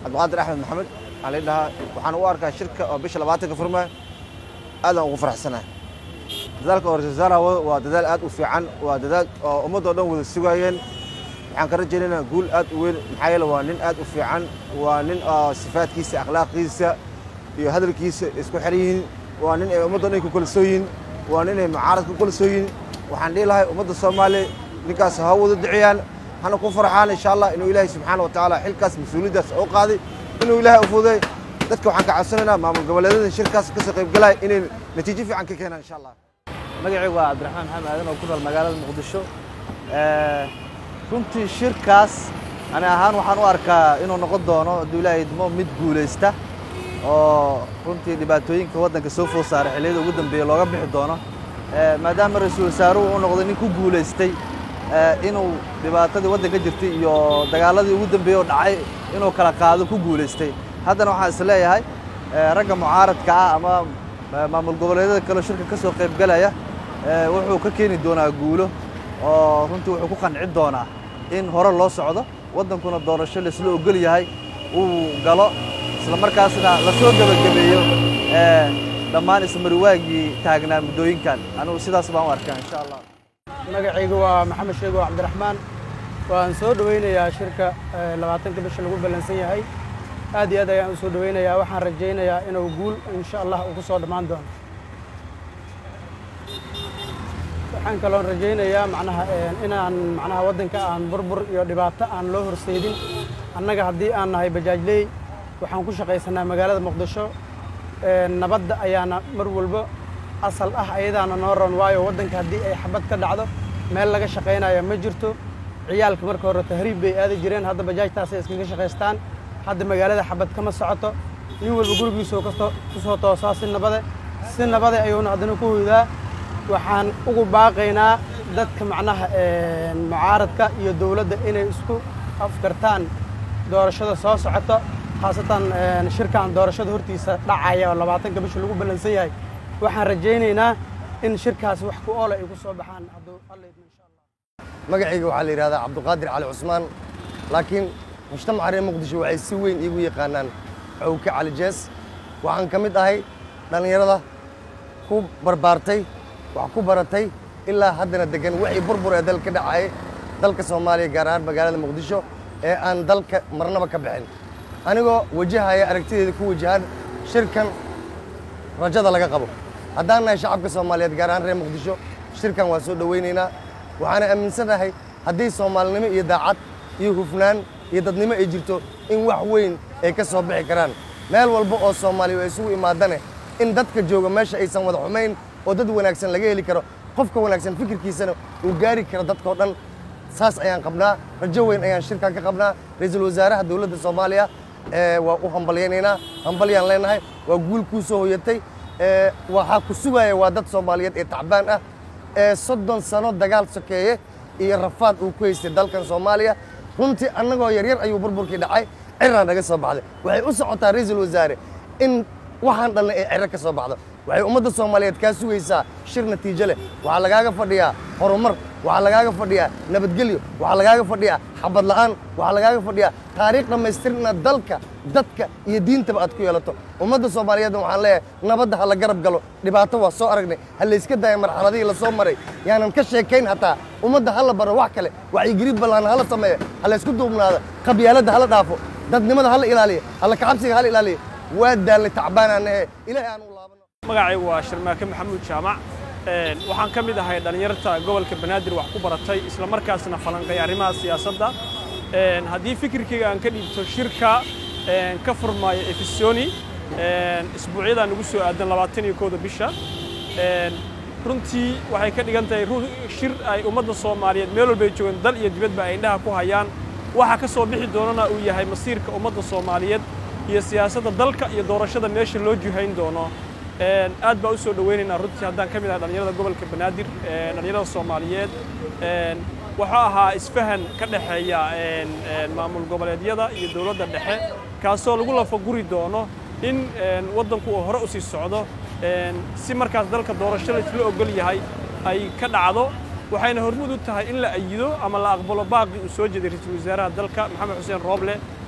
cabdiqaadir axmed maxamed waxaa la dhahaa waxaan u arkaa shirka oo bisha labaatanka furmaya aadaan ugu faraxsanahay dadaalka oo ra-iisul wasaaraha wado waa dadaal aad u fiican waa dadaal oo ummaddoo dhan wada sugaayeen waxaan ka rajaynaynaa guul aad u weyn maxaa yeele waa nin aad u fiican waa nin oo sifaadkiisa akhlaaqdiisa iyo hadalkiisa isku xiran yihiin waa nin ay ummaddo dhan ku kalsoon yihiin waa nin ay mucaarad ku kalsoon yihiin waxaan dhihi lahay ummadda soomaaliya ninkaas ha wada duciyaan hana ku farxaan insha allah inuu ilaahay subxaana wa tacaala xilkaas mas-uuliyaddaas u qaaday inuu ilaahay u fududay dadka waxaan ka codsanaynaa maamul goboleedyada shirkaas kasoo qaybgalaya inay natiijo fiican ka keenaan insha allah magacaygu waa cabdiraxmaan maxamed aadan oo ku nool magaalada muqdisho runtii shirkaas ani ahaan waxaan u arkaa inuu noqon doono hadduu ilaahay idmo mid guulaysta oo runtii dhibaatooyinka waddanka soo food saaray xilliyada ugu dambeeya looga bixi doono maadaama ra-iisul wasaaruhu uu noqday nin ku guulaystay inuu dhibaatadii waddanka jirtay iyo dagaaladii ugu dambeeyey oo dhacay inuu kala qaado ku guulaystay haddana waxaan is leeyahay ragga mucaaradka ah ama maamul goboleedyada kaleo shirka ka soo qaybgalaya wuxuu ka keeni doonaa guulo oo runtii wuxuu ku qanci doonaa in hore loo socdo waddankuna doorasho laisla ogol yahay uu galo isla markaasna la soo gebagabeeyo dhammaan ismariwaagii taagnaa muddooyinkan anigu sidaas baan u arkaa insha allah magacaygu waa maxamed sheego cabdiraxmaan waan soo dhowaynayaa shirka labaatanka bisha lagu ballansan yahay aad iyo aad ayaan u soo dhowaynayaa waxaan rajaynayaa inuu guul insha allah uu ku soo dhammaan doono waxaan kaloon rajaynayaa macnaha inaan macnaha waddanka aan burbur iyo dhibaato aan loo horseedin annaga haddii aan nahay bajaajley waxaan ku shaqaysanaa magaalada muqdisho nabadda ayaana mar walbo asal ah ayadaana noo ron waayo waddanka haddii ay xabad ka dhacdo meel laga shaqaynaya ma jirto ciyaalka marka hore tahriib bay aadi jireen hadda bajaajtaasay iskaga shaqaystaan hadda magaalada xabad kama socoto nin walba gurigiisoo kasto ku soo toosaa si nabade si nabade ayuuna haddana ku hoydaa waxaan ugu baaqaynaa dadka macnaha mucaaradka iyo dowladda inay isku afgartaan doorashada soo socoto khaasatan shirkan doorashada hortiisa dhacaya oo labaatanka bisha lagu ballansan yahay waxaan rajaynaynaa in shirkaas wax ku oola ay ku soo baxaan hadduu alla idmo insha allah magacayga waxaa la yidhahdaa cabdiqaadir cali cusmaan laakiin mujtamaca reer muqdisho waxay si weyn iigu yaqaanaan xowke cali jees waxaan ka mid ahay dhallinyarada ku barbaartay wax ku baratay ilaa haddana degan wixii burbur ee dalka ka dhacayay dalka soomaaliya gaar ahaan magaalada muqdisho ee aan dalka marnaba ka bixin anigoo wajahaya aragtideeda ku wajahan shirkan rajada laga qabo haddaan nahay shacabka soomaaliyeed gaar ahaan reer muqdisho shirkan waa soo dhowaynaynaa waxaana aaminsanahay haddii soomaalinimo iyo daacad iyo hufnaan iyo dadnimo ay jirto in wax weyn ay ka soo bixi karaan meel walba oo soomaaliya ay isugu imaadane in dadka jooga meesha aysan wada xumayn oo dad wanaagsan laga heli karo qofka wanaagsan fikirkiisana uu gaari karo dadkao dhan saas ayaan qabnaa rajo weyn ayaan shirkan ka qabnaa ra-iisul wasaaraha dowladda soomaaliya waa u hambalyaynaynaa hambalyaan leenahay waa guul kuu soo hoyatay waxaa ku sugaya waa dad soomaaliyeed ee tacbaan ah ee soddon sano dagaal sokeeye iyo rafaad uu ku haystay dalkan soomaaliya runtii annagoo yaryar ayuu burburkii dhacay cirraa naga soo baxday waxay u socotaa ra-iisul wasaare in waxaan dhalnay ay ciro ka soo baxdo waxay ummadda soomaaliyeed kaa sugaysaa shir natiijo leh waxaa lagaaga fadhiyaa horumar waxaa lagaaga fadhiyaa nabadgelyo waxaa lagaaga fadhiyaa xabad la'aan waxaa lagaaga fadhiyaa taariikh dhammaystiran inaad dalka dadka iyo diintaba aad ku yeelato ummadda soomaaliyeedna waxaan leeyahay nabadda ha la garab galo dhibaato waa soo aragnay ha layska daya marxaladihii la soo maray yaanan ka sheekayn hataa ummadda ha la baro wax kale wacyigelid ballaan hala sameeyo ha laysku duubnaado qabyaaladda hala dhaafo dadnimada hala ilaaliyo alla kacabsiga hala ilaaliyo waa daalnay tacbaanaanahe ilaahay aan u laabano magacaygu waa sharmaake maxamuud jaamac waxaan ka mid ahay dhallinyarta gobolka banaadir wax ku baratay isla markaasna falanqay arrimaha siyaasadda haddii fikirkayga aan ka dhiibto shirka ka furmaayo efisoni isbuucyadan ugu soo aadan labaatan iyo kooda bisha runtii waxay ka dhigan tahay shir ay ummadda soomaaliyeed meel walbay joogaan dal iyo dibadba ay indhaha ku hayaan waxa ka soo bixi doonana uu yahay masiirka ummadda soomaaliyeed iyo siyaasadda dalka iyo doorashada meesha loo jihayn doono aad baa u soo dhowaynaynaa runtii haddaan ka mid ahay dhallinyarada gobolka banaadir dhallinyarada soomaaliyeed wuxuu ahaa isfahan ka dhexeeya maamul goboleedyada iyo dowladda dhexe kaasoo lagu lafaguri doono in waddanku uu hore u sii socdo si markaas dalka doorasho laisla ogol yahay ay ka dhacdo waxayna hormud u tahay in la ayido ama la aqbalo baaqii uu soo jeeday ra-iisul wasaaraha dalka maxamed xuseen rooble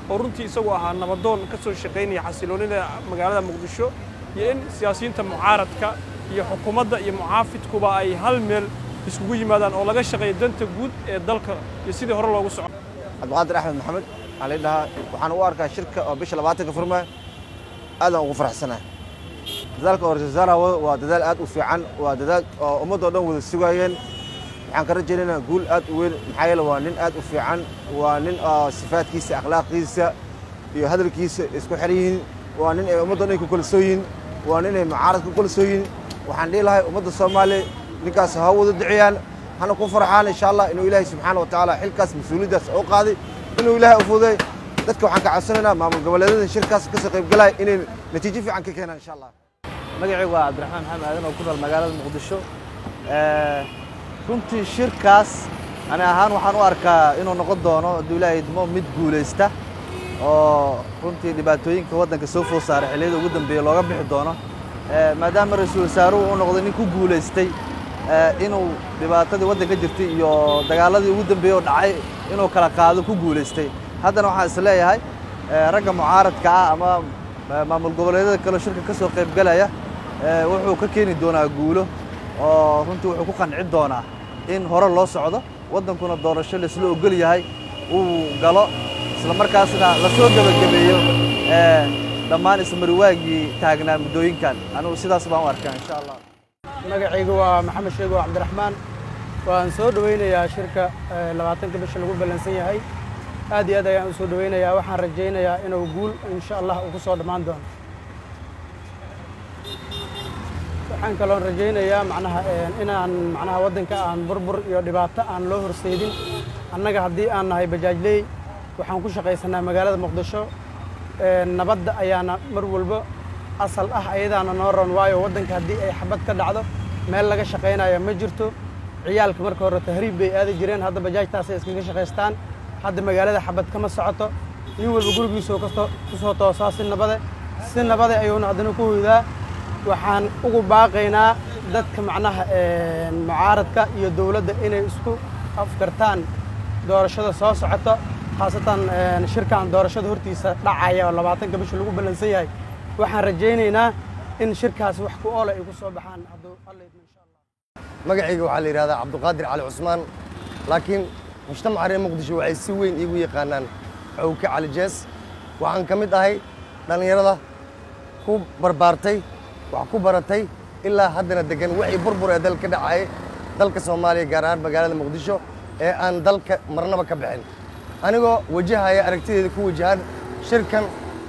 oo runtii isagu ahaa nabadoon ka soo shaqaynaya xasiloonida magaalada muqdisho iyo in siyaasiyiinta mucaaradka iyo xukuumadda iyo mucaafidkuba ay hal meel iskugu yimaadaan oo laga shaqeeyo danta guud ee dalka iyo sidii hore loogu soco cabdiqaadir axmed maxamed waxaa la dhahaa waxaan u arkaa shirka oo bisha labaatanka furma aadaan ugu faraxsanahay dadaalka oo ra-isul wasaaraha waa dadaal aad u fiican waa dadaal oo ummadoo dhan wada sugaayeen waxaan ka rajaynaynaa guul aad u weyn maxaa yeele waa nin aad u fiican waa nin oo sifaadkiisa akhlaaqiisa iyo hadalkiisa isku xer yihiin waa nin ay ummadoo dhan ku kalsoon yihiin waa nin ay mucaarad ku kalsoon yihiin waxaan dhihi lahay ummadda soomaaliya ninkaas ha wada duceeyaan hana ku farxaan insha allah inuu ilaahay subxaana wa tacaala xilkaas mas-uuliyaddaas u qaaday inuu ilaahay u fududay dadka waxaan ka codsanaynaa maamul goboleedyada shirkaas ka soo qaybgalaya inay natiijo fiican ka keenaan insha allah magacaygu waa cabdiraxmaan maxamed aadan oo ku nool magaalada muqdisho runtii shirkaas ani ahaan waxaan u arkaa inuu noqon doono hadduu ilaahay idmo mid guulaysta oo runtii dhibaatooyinka waddanka soo food saaray xilliyada ugu dambeeya looga bixi doono maadaama ra-iisul wasaaruhu uu noqday nin ku guulaystay inuu dhibaatadii waddanka jirtay iyo dagaaladii ugu dambeeyey oo dhacay inuu kala qaado ku guulaystay haddana waxaan is leeyahay ragga mucaaradka ah ama maamul goboleedyada kaleo shirka ka soo qaybgalaya wuxuu ka keeni doonaa guulo oo runtii wuxuu ku qanci doonaa in hore loo socdo waddankuna doorasho laisla ogol yahay uu galo isla markaasna la soo gebagabeeyo dhammaan ismariwaagii taagnaa muddooyinkan anugu sidaas baan u arkaa insha allah magacaygu waa maxamed sheego cabdiraxmaan waan soo dhowaynayaa shirka labaatanka bisha lagu ballansan yahay aad iyo aad ayaan u soo dhowaynayaa waxaan rajaynayaa inuu guul insha allah uu ku soo dhammaan doono waxaan kaloon rajaynayaa macnaha inaan macnaha waddanka aan burbur iyo dhibaato aan loo horseydin annaga haddii aan nahay bajaajley waxaan ku shaqaysanaa magaalada muqdisho nabadda ayaana mar walba asal ah ayadaana noo ron waayo waddanka haddii ay xabad ka dhacdo meel laga shaqaynayo ma jirto ciyaalka marka hore tahriib bay aadi jireen hadda bajaajtaasay iskaga shaqaystaan hadda magaalada xabad kama socoto nin walba gurigiisoo kasto ku soo toosaa si nabade si nabade ayuuna haddana ku hoydaa waxaan ugu baaqaynaa dadka macnaha mucaaradka iyo dowladda inay isku afgartaan doorashada soo socota khaasatan shirkan doorashada hortiisa dhacaya oo labaatanka bisha lagu ballansan yahay waxaan rajaynaynaa in shirkaas wax ku oola ay ku soo baxaan hadduu alla idmo insha allah magacayga waxaa la yidhahdaa cabdiqaadir cali cusmaan laakiin mujtamaca reer muqdisho waxay si weyn iigu yaqaanaan cowke cali jees waxaan ka mid ahay dhallinyarada ku barbaartay wax ku baratay ilaa haddana degan wixii burbur ee dalka ka dhacayay dalka soomaaliya gaar ahaan magaalada muqdisho ee aan dalka marnaba ka bixin anigoo wajahaya aragtideeda ku wajahan shirkan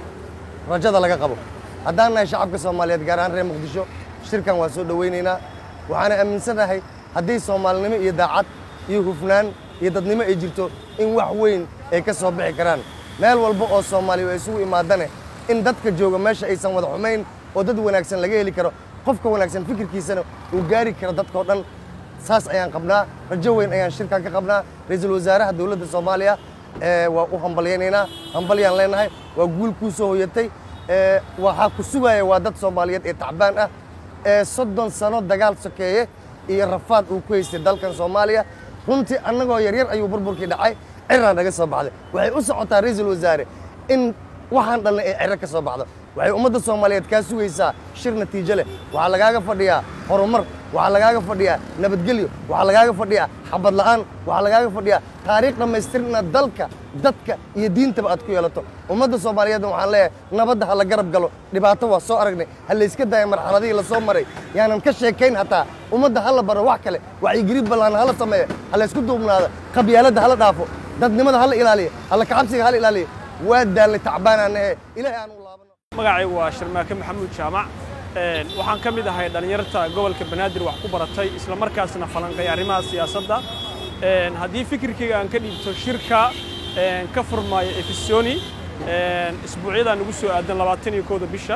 rajada laga qabo haddaan nahay shacabka soomaaliyeed gaar ahaan reer muqdisho shirkan waa soo dhowaynaynaa waxaana aaminsanahay haddii soomaalinimo iyo daacad iyo hufnaan iyo dadnimo ay jirto in wax weyn ay ka soo bixi karaan meel walba oo soomaaliya ay isugu imaadane in dadka jooga meesha aysan wada xumayn oo dad wanaagsan laga heli karo qofka wanaagsan fikirkiisana uu gaari karo dadkao dhan saas ayaan qabnaa rajo weyn ayaan shirkan ka qabnaa ra-iisul wasaaraha dowladda soomaaliya waa u hambalyaynaynaa hambalyaan leenahay waa guul kuu soo hoyatay waxaa ku sugaya waa dad soomaaliyeed ee tacbaan ah ee soddon sano dagaal sokeeye iyo rafaad uu ku haystay dalkan soomaaliya runtii annagoo yaryar ayuu burburkii dhacay ciraan naga soo baxday waxay u socotaa ra-iisul wasaare in waxaan dhalnay ee ciro ka soo baxdo waxay ummadda soomaaliyeed kaa sugaysaa shir natiijo leh waxaa lagaaga fadhiyaa horumar waxaa lagaaga fadhiyaa nabadgelyo waxaa lagaaga fadhiyaa xabad la'aan waxaa lagaaga fadhiyaa taariikh dhammaystir inaad dalka dadka iyo diintaba aad ku yeelato ummadda soomaaliyeedna waxaan leeyahay nabadda ha la garab galo dhibaato waa soo aragnay ha layska daaya marxaladihii la soo maray yaanan ka sheekayn hataa ummadda ha la baro wax kale wacyigelin ballaan hala sameeyo ha laysku duubnaado qabyaaladda hala dhaafo dadnimada hala ilaaliyo alla kacabsiga hala ilaaliyo waa daallay tacbaanaanahe ilaahay aan u laabano magacaygu waa sharmaake maxamuud jaamac waxaan ka mid ahay dhallinyarta gobolka banaadir wax ku baratay isla markaasna falanqay arrimaha siyaasadda haddii fikirkayga aan ka dhiibto shirka ka furmaayo efisoni isbuucyadaa nagu soo aadan labaatan iyo kooda bisha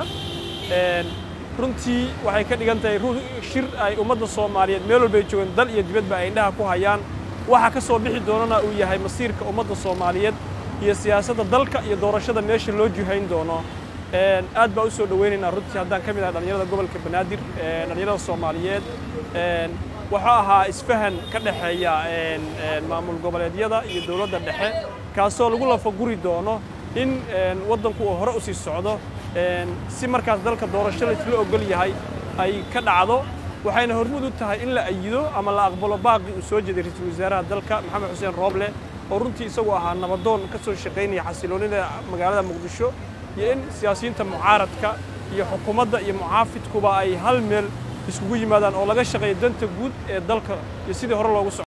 runtii waxay ka dhigan tahay shir ay ummadda soomaaliyeed meel walba ay joogaan dal iyo dibadba ay indhaha ku hayaan waxa ka soo bixi doonana uu yahay masiirka ummadda soomaaliyeed iyo siyaasadda dalka iyo doorashada meesha loo jihayn doono aad baa u soo dhowaynaynaa runtii haddaan ka mid ahay dhallinyarada gobolka banaadir dhallinyarada soomaaliyeed wuxuu ahaa isfahan ka dhexeeya maamul goboleedyada iyo dowladda dhexe kaasoo lagu lafaguri doono in waddanku uu hore u sii socdo si markaas dalka doorasho laisla ogol yahay ay ka dhacdo waxayna hormud u tahay in la ayido ama la aqbalo baaqii uu soo jeeday ra-iisul wasaaraha dalka maxamed xuseen rooble oo runtii isagu ahaa nabadoon ka soo shaqaynaya xasiloonida magaalada muqdisho iyo in siyaasiyiinta mucaaradka iyo xukuumadda iyo mucaafidkuba ay hal meel iskugu yimaadaan oo laga shaqeeyo danta guud ee dalka iyo sidii hore loogu soco